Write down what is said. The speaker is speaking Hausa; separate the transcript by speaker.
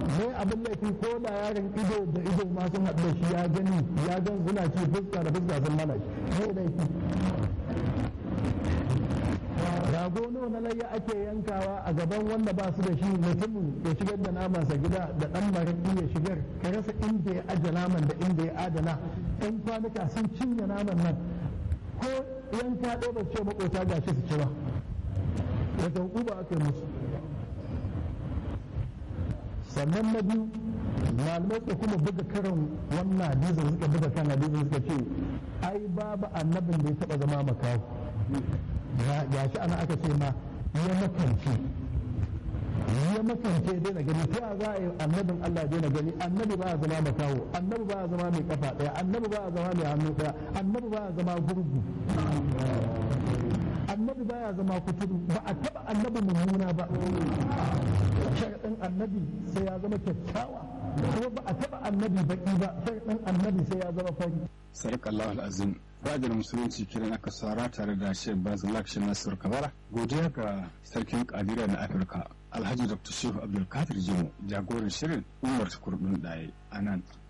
Speaker 1: ne abin laifi ko da yaron ido da ido ma sun haɗu da shi ya gani ya gan suna ci fuska da fuska sun mana shi ne laifi rago nawa na layya ake yankawa a gaban wanda ba su da shi mutumin ya shigar da namansa gida da ɗan maraƙi ya shigar ka rasa inda ya aje naman da inda ya adana ɗan kwanuka sun cinye naman nan ko yanka ɗaya ba ce makota ga shi su ci ba wata hukuma aka yi musu sannan na biyu malamai suka kuma buga karin wannan hadisin suka buga kan hadisin suka ce ai babu annabin da ya taɓa zama makaho ga shi ana aka ce ma ya makance ya makance ya daina gani ta za a yi annabin Allah ya daina gani annabi ba a zama makaho annabi ba a zama mai kafa ɗaya annabi ba a zama mai hannu ɗaya annabi ba a zama gurgu annabi ba ya zama kuturu ba a taɓa annabi mummuna ba sharaɗin annabi sai ya zama kyakkyawa kuma ba a taɓa annabi baƙi ba sharaɗin annabi sai ya zama fari
Speaker 2: sadakallahu al'azim fadar musulunci kiran aka sara tare da shek bazalak shi nasir kabara godiya ga sarkin kadira na afirka alhaji dr shehu abdulkadir jimo jagoran shirin umar kurɗin ɗaya a nan